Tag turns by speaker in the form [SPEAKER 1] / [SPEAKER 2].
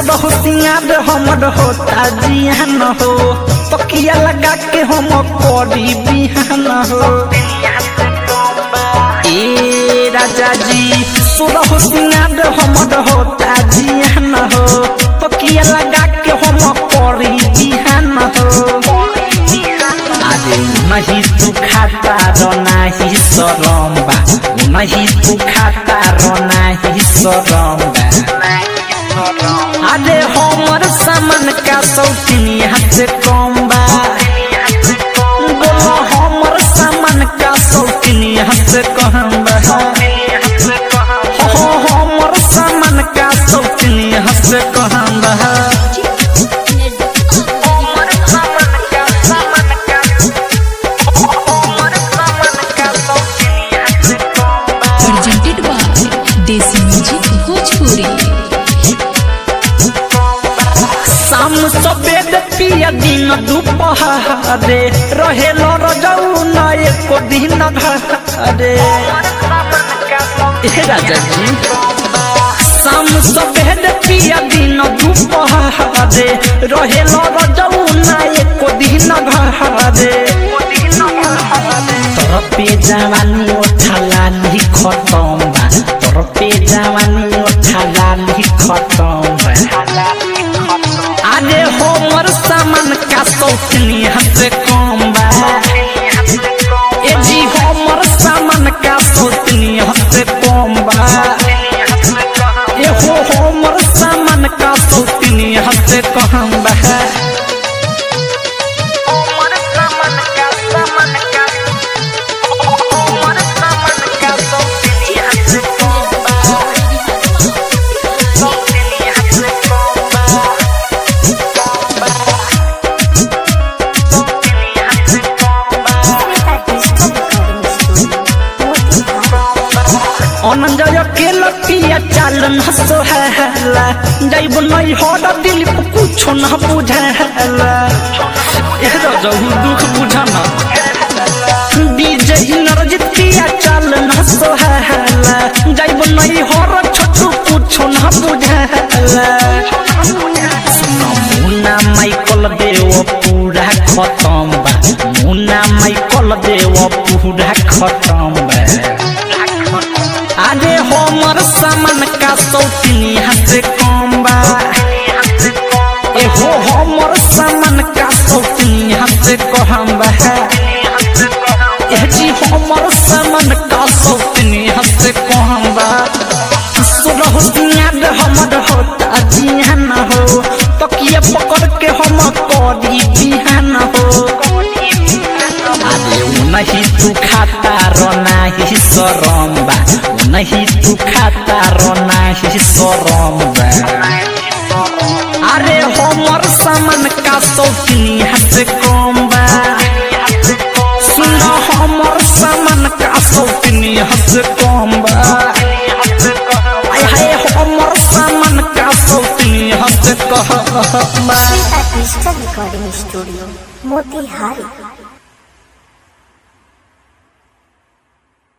[SPEAKER 1] सुरह सिंगार हमर होता जियान हो तकिया लगा के हम करी बिहान हो ए राजा जी सुरह सिंगार हमर होता जियान हो तकिया लगा के हम करी बिहान हो अरे नहीं तू खाता रो नहीं सरम बा नहीं तू खाता रो नहीं सरम बा अरे हमर सामान का शौकीनी हाथ कम बा बोलो हमर सामान का शौकीनी हाथ कम बा हो हमर सामान का शौकीनी हाथ कम बा
[SPEAKER 2] presented by Desi Music Bhojpuri.
[SPEAKER 1] शाम सफेद पिया दिन दुपहरे रहे रजऊ न एको दिन घरे हे राजा जी शाम सफेद पिया दिन दुपहरे रहे रजऊ न एको दिन घरे तोर पे जवानी ओठाला नी खतम बा तोर पे जवानी ओठाला नी खतम बा अरे हमर सामान का शौकीनी हद कम बा ए जी हमर सामान का शौकीनी हद कम बा ए हो हमर सामान का शौकीनी हद कम बा अनंजय के लटिया चालन हसो हैला जाइब नहीं हर दिल को कुछ न बुझाला ए रजहू दुख बुझाना डीजे नरजित किया चालन हसो हैला जाइब नहीं हर छोटू कुछ न बुझाला मुन्ना माइकल देव पूरा खत्म बा मुन्ना माइकल देव पूरा खत्म बा अरे हमर सामान का शौकीनी हाथ कम बा ए हो हमर सामान का शौकीनी हाथ कम बा ए जी हमर सामान का शौकीनी हाथ कम बा सुरह सिंगार हमर होता जियान हो तकिया पकड़ के हम करी बिहान हो अरे उ नहीं तू खाता रो नहीं सरम बा उ नहीं तू खाता रो नहीं सरम बा अरे हमर सामान का शौकीनी हाथ कम बा सुन हमर सामान का शौकीनी हाथ कम बा आय हाय हमर सामान का शौकीनी हाथ कम बा
[SPEAKER 3] Sita Digital Recording Studio, Motihari.